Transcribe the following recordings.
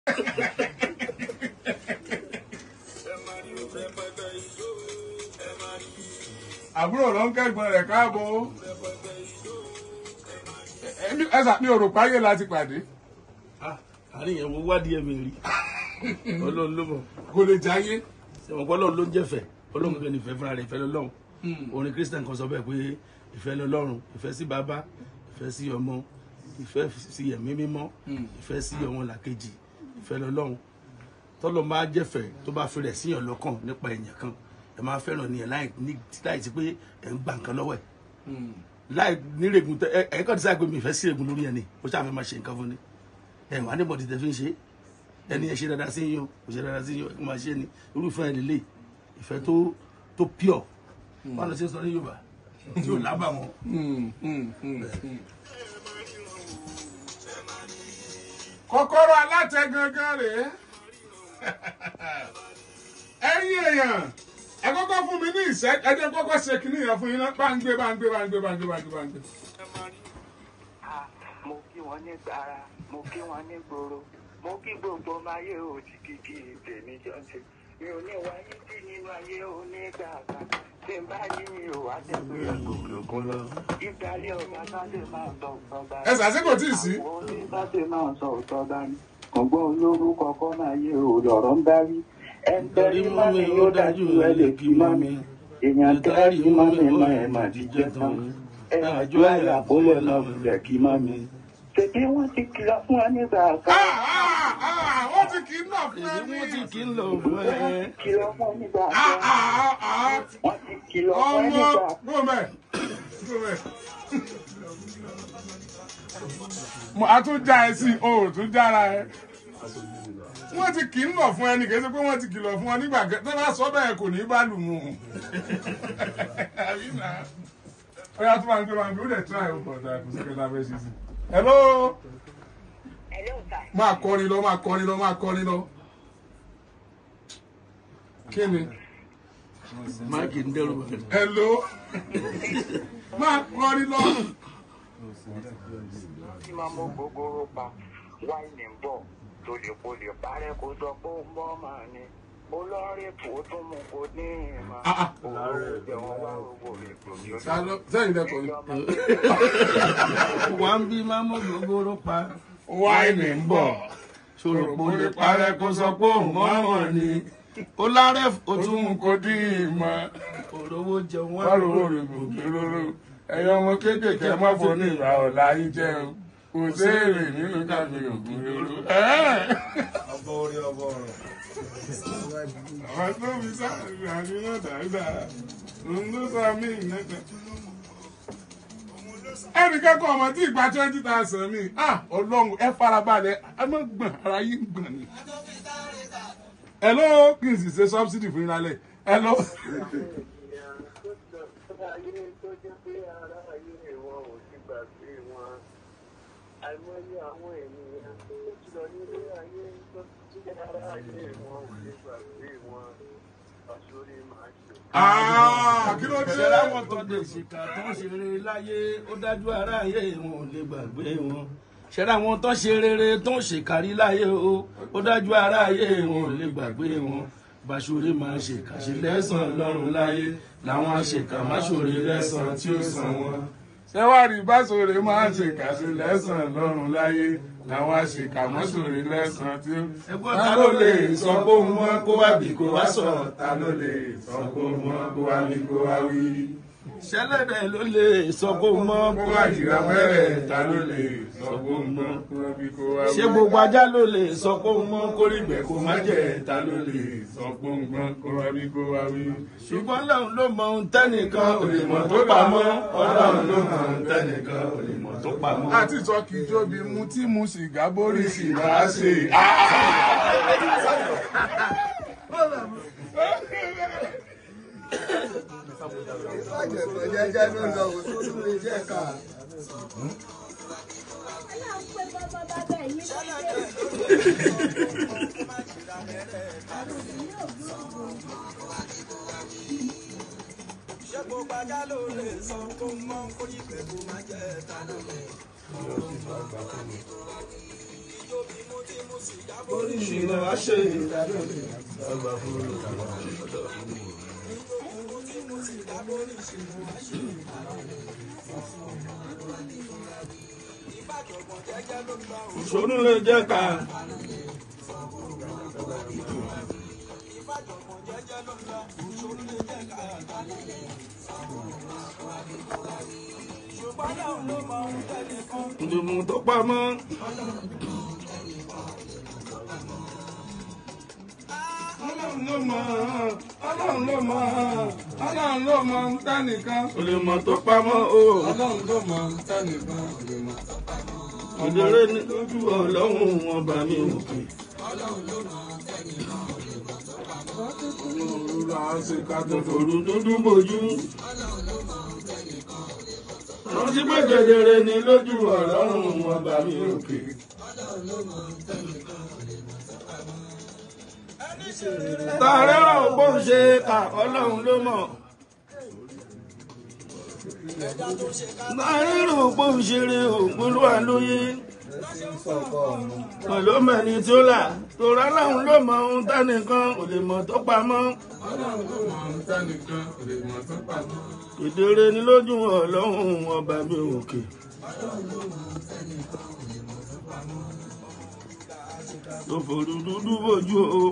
àbúrò ló ń kẹ́gbọ́n rẹ̀ káàbọ̀ ẹ sà mi ò rò páyé láti pàdé àárín yẹn mo wádìí ẹ̀mí rí ọlọ́run ló mọ̀ kò lè jáyé ṣẹ̀wọ̀n pé ọlọ́run ló ń jẹ́fẹ̀ ọlọ́run gbé nífẹ̀ẹ́ fúnra rẹ̀ ìfẹ́ lọ́lọ́run orin christian kan sọ bẹ́ẹ̀ pé ìfẹ́ lọ́lọ́run ìfẹ́ sí bàbá ìfẹ́ sí ọmọ ìfẹ́ sí ẹ̀mí mímọ́ ìfẹ́ sí ọmọ làkejì ìfẹ́ lọ́lọ́run tọ́lọ́ máa jẹ́fẹ̀ tó bá fi rẹ̀ síyàn lọ́kàn nípa èèyàn kan ẹ máa fẹ́ràn ni ẹ̀ láì ní láì sí pé ẹ̀ ń gba nǹkan lọ́wọ́ ẹ̀ láì nírègùn tẹ ẹ ẹ kọ́ ti sáà pé mi ìfẹ́ sí ègùn lórí ẹ̀ ni ó ṣàfẹ́ máa ṣe nǹkan fún ni ẹ̀ wà ní bọ̀dì tẹ fi ń ṣe ẹni ẹ ṣe dáadáa sí yín o kò ṣe dáadáa sí yín o ẹ kò máa ṣe ni irúfẹ́ ẹ̀ lélẹ̀ ìfẹ́ tó tó pure wọn lọ sí sọ ní Yorùbá tí ò lábàwọ́n kọ́kọ́rọ́ alátẹ gangan rèé ẹ̀yin èèyàn ẹ kọ́kọ́ fún mi ní ìṣẹ́ ẹ jẹ́ kọ́kọ́ ṣe kínní yẹn fún yín náà báńgbé báńgbé báńgbé báńgbé báńgbé báńgbé. Ah, mo kí wọn ní gbàrà mo kí wọn ní gbòòrò mo kí gbogbo ọmọ ayé òjì kìkì tèmi jọ ṣe mi ò ní wáyé tí nínú ayé onígbà kan tí n bá yí mi ò wá jẹ pé gòkè òkun lọ ìgbàlẹ̀ ọ̀gá sáde máa sọ òótọ́ bá ẹ sàṣẹ́kò tí ì sí. àwọn onígbàdé máa sọ òótọ́ bá ní ọgbọ́n olórúkọ kọ́ máa yé o lọ̀rọ̀ ń bá rí ẹ ń tẹ́rí mọ́ mi ó dájú ẹ lè fi mọ́ mi èèyàn tẹ́rí mọ́ mi mọ́ ẹ̀ mà ti jẹ́ tán ẹ àjọ àyàkólẹ̀ náà lẹ̀ kí mọ́ mi. Ṣèbí wọ́n ti kìlọ̀ fún wa nígbà kan. Ah, ah, ah, wọ́n ti kì í nà fún ẹ èyí wọ́n ti ní. kì í lọ fún ẹ Kìlọ̀ fún wa nígbà Ah, kan. ah, ah, Wọ́n ti kìlọ̀ fún wa ọmọ nígbà kan. gómẹ̀ gómẹ̀. mo a tún já ẹ sí o ò tún jára ẹ. wọ́n ti kì í nà fún ẹni kì í ṣe pé wọ́n ti kìlọ̀ fún ọ nígbà kẹ tó bá sọ bẹ́ẹ̀ kò ní í bá lù mú un. Àbí nà? ó yà tó máa ń gbé máa ń gbé ó dẹ̀ tún àyè ọkọ̀ ọ̀dà kò sí kẹta fẹ́ ṣe sí. hello Hello, sir. máa kọrin lọ máa kọrin lọ máa kọrin lọ. kí ni máàkì ń dẹrù bàtà hello máa kọrin lọ. Tí máa mú gbogbo pa wáìnì ń bọ̀ tó lè kó lè parẹ́ kó sọ pé ó ń bọ́ màá ni. Mo lọ rí ètò tó mú kó ní ìmọ̀. Ah, ah. Òwò ìjẹun wá owó rẹ̀ kò ní ojú. Ta ló- sẹ́yìn dẹ́kọ̀ ni. wà ń bí máa mú gbogbo pa wáìnì ń bọ̀. ṣòro kò lè parẹ́ kó sọ pé òun mọ́mọ́ ni ó lárẹ́ ó tún mú kò dín ìmọ̀ òrówó jẹun wá wá lówó rẹ̀ kò kéróró ẹ̀yin ọmọ kéékèèké má fò ní ìgbà ọ̀la yín jẹ́ o kò séèrè nínú káfí ògùn lóró. ọbọ orí ọbọ ọrọ. àwọn tó fi sáàrì àdúrà dáadáa òun ló sọ mí ìnẹ́tẹ̀. ẹnì kẹ́kọ̀ọ́ ọmọ tí ìgbà twenty thousand mi ah ọlọ́run ẹ farabalẹ̀ ẹ má gbọ̀n ara yín gbọ̀n ni. hello kí n sì ṣe subsidy fún yín lálẹ́ hello. ayé tó jẹ́ pé ara ayé wọn ò ti gbàgbé wọn àìmọye àwọn ènìyàn tó ti lọ nílé ayé tó ti jẹ́ ara ayé wọn ò ti gbàgbé wọn àṣírí máa ṣe. Ah, kí ló dé? ṣe láwọn tó lè ṣìkà tó ń ṣe rere láyé ó dájú ara ayé wọn ò lè gbàgbé wọn ṣe láwọn tó ṣe rere tó ń ṣèkárí láyé o ó dájú ara ayé wọn ò lè gbàgbé wọn bàṣọrẹ máa ṣèkà ṣe lẹ́sàn lọ́rùn láyé làwọn àṣekà máṣọrẹ lẹ́sàn tí ó san wọn. ṣẹ́wárí báṣọ̀rẹ́ máa ń ṣèkàṣe lẹ́sàn lọ́rùn láyé làwọn àṣekàmọ́ṣọ̀rẹ́ lẹ́sàn tí ó. ẹgbọ́n ta ló lè sọ pé òun mọ́ kó wá bì kó wá sọ ta ló lè sọ pé ó mọ kó wá ní kó wá wí. ṣẹlẹ́dẹ̀ ló lè sọ pé òun mọ́ kó wá jìrà mẹ́rẹ̀ ta ló lè sọ pé ó mọ kó wá bí kó wá wí. ṣé gbogbo ajá ló lè sọ pé òun mọ́ kó rí ìgbẹ́ kó má jẹ ta ló lè sọ pé ó mọ kó wá bí kó wá wí. ṣùgbọ́n lọ́run ló mọ ohun tẹ́nìkan ò lè mọ̀ tó pamọ́ ọlọ́run ló mọ ohun tẹ́nìkan ò lè mọ̀ tó pamọ́. àti sọ kì í jóbi mu tí mu sìgá borí sìgá ṣe. jẹjẹ ló lọ wò tó tún lè jẹ ká. ṣé gbogbo ajá ló lè sọ tó mọ kórìí pẹ̀lú máa jẹ́ ta ló lè. ìjọba mo oríṣiríṣi wá ṣe ìdájọ́ àgbà fún ìṣòro lè jẹ́ ká. ìdùnnú tó pamọ́. ọlọ́run ló mọ̀ ọlọ́run ló mọ̀ ọlọ́run ló mọ̀ ń tánìkan. kò lè mọ̀ tó pamọ́ o. ọlọ́run ló mọ̀ ń tánìkan kò lè mọ̀. ìdèrè ní lójú ọlọ́run wọn bá mi òkè. òrùlé àwọn ṣe ká tó fò. òru dúdú bojú. rántí pé kedere ní lójú ọlọ́run wọn bá mi òkè. tààrẹ́ rà ó bó ń ṣe kà ọlọ́run ló mọ̀. tààrẹ́ rà ó bó ń ṣeré ògbólúwa lóye. pẹ̀lú mẹ́ni tí ó là tòrá láwọn ló mọ ohun tánìkan kò lè mọ̀ tó pamọ́. ọlọ́run ló mọ̀ ń tánìkan kò lè mọ̀ tó pamọ́. kedere ní lójú ọlọ́run ọba mi òkè. tó forú dúdú bójú o.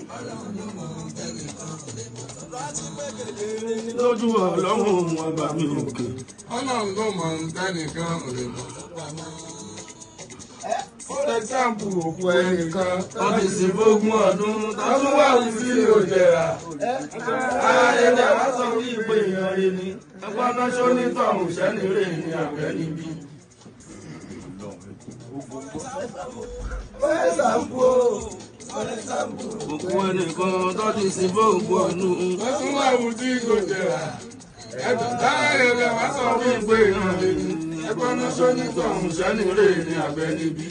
lójú ọlọ́run ọba mi òkè. ọlọ́run ló mọ̀ ń tánìkan kò lè mọ̀ tó pamọ́. for example òkú ẹnìkan wọ́n ti sin fógún ọdún tọ́tún wà wí sí òjẹ̀rà. ayẹyẹ wá sọ wí pé èèyàn rẹ ni ẹgbẹ́ adájọ́ ní tọ̀hún sẹ́ni rè ní àbẹ́ níbí. òkú ẹnìkan tó ti sin fógún ọdún. wọ́n tún wà wù tí kò jẹrà. ẹ̀dùn táyà rẹ̀ wá sọ wí pé ìran rẹ̀ ni ẹgbẹ́ adájọ́ ní tọ̀hún sẹ́ni rè ní àbẹ́ níbí.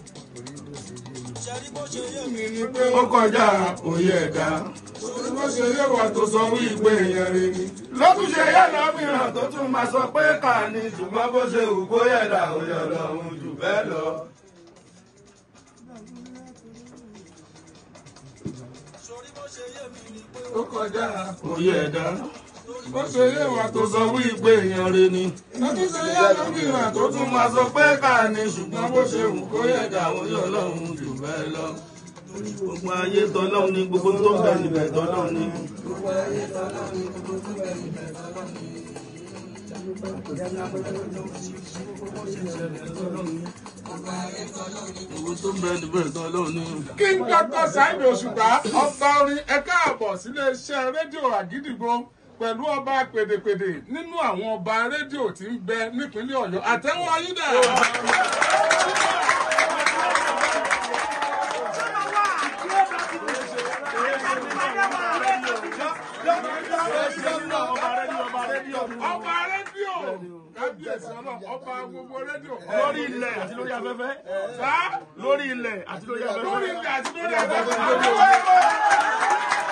mi ni pé ó kọjá òye ẹ̀dá. bó ṣe yé wa tó sọ wí pé èèyàn rẹ̀ ni. lọ́tún ṣe yànnà mìíràn tó tún máa sọ pé kà ní ṣùgbọ́n bó ṣe wù kó yẹ̀dá òye ọlọ́run jù bẹ́ẹ̀ lọ. ó kọjá òye ẹ̀dá bó ṣe yé wa tó tó sọ sọ wí pé èèyàn rẹ ni. lọ́tún ṣe yé lómìnira tó tó tún tún máa máa sọ pé kà ní ṣùgbọ́n bó ṣe wù kó yẹ̀dá òye ọlọ́run jù bẹ́ẹ̀ lọ. gbogbo ayé tọ́lọ́run ní gbogbo tó ń bẹ níbẹ̀ tọ́lọ́run ní. gbogbo tó ń bẹ níbẹ̀ tọ́lọ́run ní. King Dr. Saheed Òṣùpá ọba orin ẹ káàbọ̀ sílé iṣẹ́ rédíò àgídìgbò pẹ̀lú ọba pèdèpèdè nínú àwọn ọba rédíò tí ń bẹ nípínlẹ̀ Ọ̀yọ́ àtẹ́wọ́ ayídà. ọba rédíò kábíyèsí ọlọ́run ọba gbogbo rédíò. lórí ilẹ̀ àti lórí afẹ́fẹ́. Sá lórí ilẹ̀ àti lórí afẹ́fẹ́. lórí ilẹ̀ àti lórí afẹ́fẹ́.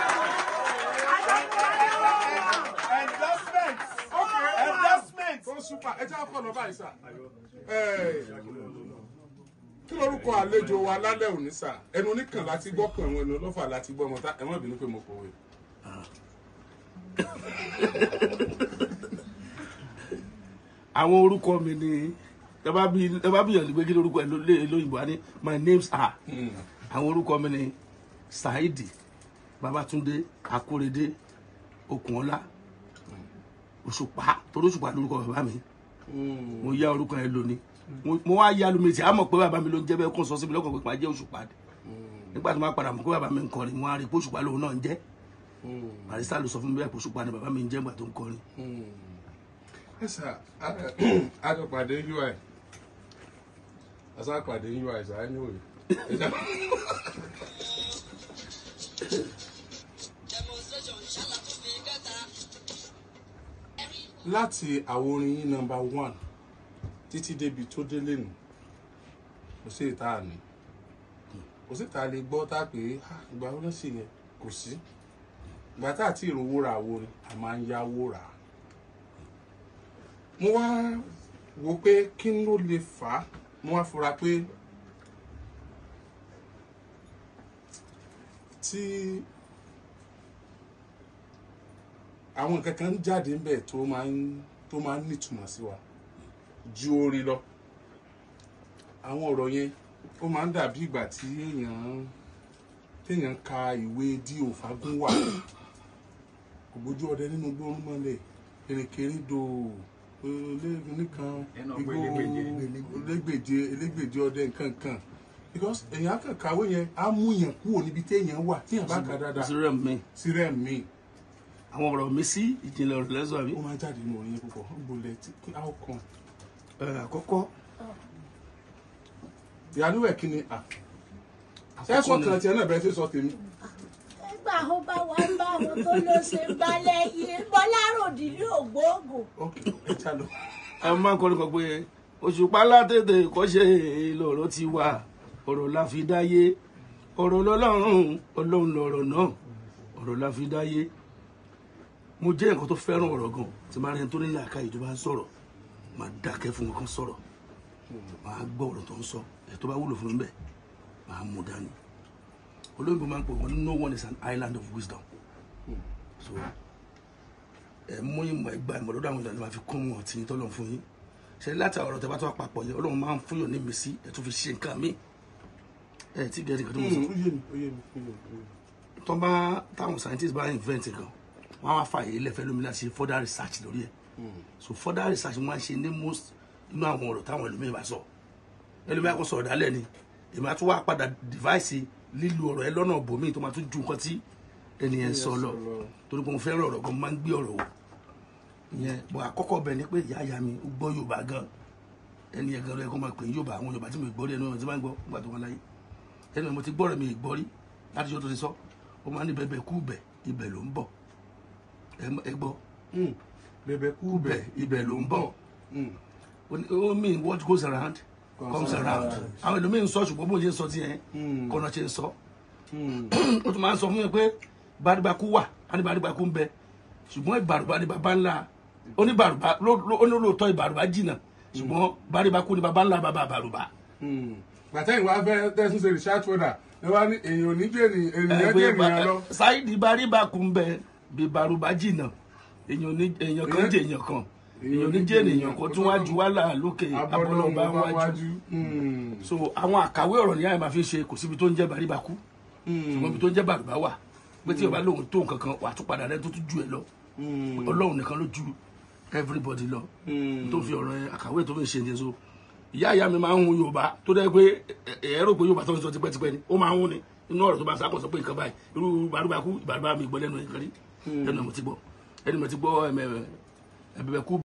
Endorsement. tó súpà ẹ jẹ́ àpọ̀ lọ́ba yìí sà. kí lorúkọ àlejò wa lálẹ́ òní sà ẹnu oníkan láti gbọ́ kan ẹ̀wọ̀n ẹnu ọlọ́fà láti gbọ́ ọmọ tá ẹ má bínú pé mo pòwe. àwọn orúkọ mi ni ẹ bá bí ẹ bá bí yàn ní pé kí lórúkọ ẹ ló- lé- lóyìnbó á ní my names are àwọn orúkọ mi ni saidi babatunde akorede okunola òṣùpá torí òṣùpá lórúkọ bàbá mi mo yá orúkọ yẹn lónìí mo mo wá yá lómi tí a mọ̀ pé bàbá mi ló ń jẹ́ bẹ́ẹ̀ kó sọ sí mi lọ́kàn pé màá jẹ́ òṣùpá ni nígbà tó máa padà mọ̀ pé bàbá mi ń kọrin mo á rí i pé òṣùpá lòun náà ń jẹ́ barista ló sọ fún mi bẹ́ẹ̀ pé òṣùpá ni bàbá mi ń jẹ́ ìgbà tó ń kọrin ẹ sà àjọpàdé ui àsàpàdé ui sà anyway. ẹ jẹ́- láti àwọn orin yín nọmba one títí débi tó délé nù kò sí ìta àní kò sí ìta lè gbọ́ tá a pé "Ah, ìgbà wo ló sì yẹn kò sí ìgbà tá àti ìrówó ra àwọn orin a máa ń yáwó rà á mo wá wo pé kí ló lè fà á mo wá fura pé tí àwọn nǹkan kan ń jáde ńbẹ̀ tó máa ń tó máa ń nítumọ̀ sí wa ju orin lọ àwọn ọ̀rọ̀ yẹn ó máa ń dàbí ìgbà tí èèyàn téèyàn ka ìwé dí òfagún wà ògbójú ọdẹ nínú gbórún mọ́lẹ̀ erékeré do olóògùn kan igbó elégbèje elégbèje ọdẹ nǹkan kan because èèyàn kàn kàwé yẹn á mú yẹn kúrò níbi téèyàn wà téèyàn bá kà dáadáa sírẹ̀ mi sí rẹ̀ míì àwọn ọ̀rọ̀ mi sí ìjìnlẹ̀ ọ̀rọ̀ lẹ́sọ̀ àbí. ó máa ń jáde nínú orin yẹn púpọ̀ ń bolẹ̀ tí how come Ẹ, àkọ́kọ́ ìyálúwẹ̀ kí ni à ẹ sọ kan tiẹ̀ náà bẹ́ẹ̀ ṣe sọ tèmi nígbà ó bá wá bá àwọn tó ló ṣe ń balẹ̀ yìí bọ́láròdì ní ògbóògùn ok ẹ já lọ. ẹ máa ń kọrin kan pé òṣùpá látètè kọ́ṣe lọ̀rọ̀ ti wà ọ̀rọ̀ la fi dáyé ọ̀rọ̀ lọ́lọ́run ọlọ́run lọ̀rọ̀ náà ọ̀rọ̀ la fi dáyé mo jẹ́ nǹkan tó fẹ́ràn ọ̀rọ̀ gan tí máa rẹni tó ní làákàyè tó bá ń sọ̀rọ̀ máa dákẹ́ fún wọn kan sọ̀rọ̀ máa gbọ́ ọ̀rọ̀ tó ń sọ ẹ̀ tó bá wúlò fún mi bẹ́ẹ̀ máa mú dání olóyìnbó máa ń pè wọ́n no one is an island of wisdom so ẹ mú ìmọ̀ ẹgbà ìmọ̀ lọ́dọ̀ àwọn ìlànà máa fi kún wọn tí tọ́lọ̀ fún yín ṣe láti ọ̀rọ̀ tẹ bá tó papọ̀ yẹn ọlọ́run máa ń fún yàn ní mi sí ẹ tún fi ṣe nǹkan mi ẹ tí gẹ̀ẹ́dì kan tó mọ̀ sọ ó yé mi ó yé mi ó yé mi ó yé mi. tó bá táwọn scientists bá invent nǹkan wọn á wá fààyè lẹ́fẹ̀ẹ́ lómi láti ṣe further research lórí ẹ̀ so further research wọn á ṣe ní most inú àwọn ọ̀rọ̀ táwọn ẹlòmíì bá sọ ẹlòmíì á kó sọ̀rọ̀ dálẹ̀ ni èmi á tún wá padà device lílo ọ̀rọ̀ ẹ lọ́nà bòmíì tó máa tún ju nǹkan tí ẹnìyẹn sọ lọ torí pé mo fẹ́ràn ọ̀rọ̀ gan mo máa ń gbé ọ̀rọ̀ wò ìyẹn bọ̀ àkọ́kọ́ bẹ̀ ni pé ìyá ìyá mi ó gbọ́ yorùbá gan ẹni yẹn gan ló yẹ kó máa pè ní yorùbá àwọn yorùbá tí mo gbọ́ rí ẹni wọn tí máa ń gbọ́ nígbà tó wọn láyé ẹni mo ti gbọ́ rẹ̀ mi ì gbọ́ rí láti ṣe tó ti sọ ó máa ní bẹ́ẹ̀ kú bẹ̀ ibẹ̀ ló ń bọ̀ ẹ mọ- ẹ gbọ́ Mm. bẹ̀bẹ̀ kú kú bẹ̀ bẹ̀ ibẹ̀ ló ń bọ̀ Mm. ó ní- ó mean what goes around comes around àwọn ẹlòmíín sọ ṣùgbọ́n bó ṣe ń sọ tiẹ̀ Mm. kọ́nà ṣe ń sọ Mm. ó tún máa ń sọ fún mi pé bàdìbàkú wà á ní bàdìbàkú ń bẹ ṣùgbọ́n ìbàrùbá ni bàbá ńlá oníbàrùbá ló- ló- onílòótọ́ ìbàrùbá jìnnà ṣùgbọ́n bàdìbàkú ni bàbá ńlá bàbá àbàrùbá. Mm. gbàtẹ́yìn wá fẹ́ tẹ́sán ṣe research further ẹ wá ní èèyàn ò ní jẹ́ ènìyàn ènìyàn jẹ́ ènìyàn lọ. sáyidì bàrìbàkú ń bẹ bí bàrùbá jìnnà èèyàn ní èèyàn kan jẹ èèyàn kan èèyàn ní jẹ èèyàn kan tún wá ju wàhálà lókè abọ́lọ́ bá wájú Mm. so àwọn àkàwé ọ̀rọ̀ ní àyè máa fi ṣe kò síbi tó ń jẹ́ bàrìbàkú ṣùgbọ́n ibi tó ń jẹ́ bàrùbá wà pé tí o bá lóun tó nǹkan kan wà á tún padà rẹ tó tún ju ẹ lọ Mm. ọlọ́run nìkan ló ju everybody lọ Mm. tó fi ọ̀rọ̀ yẹn àkàwé tó fi ṣe ní so ìyá ìyá mi máa ń hun yorùbá tó dẹ́ pé ẹ ẹ rò pé yorùbá tó ń sọ tipẹ́tipẹ́ ni ó máa ń hun ni inú ọ̀rọ̀ tó bá sákò sọ pé nǹkan báyìí irú bàrúbàkú ìbàrúbà mi gbọ́ lẹ́nu ẹ̀kan rí ẹnu ẹ̀ mo ti gbọ́ ẹni mo ti gbọ́ ẹ̀mẹ̀ ẹ̀bẹ̀bẹ̀ kú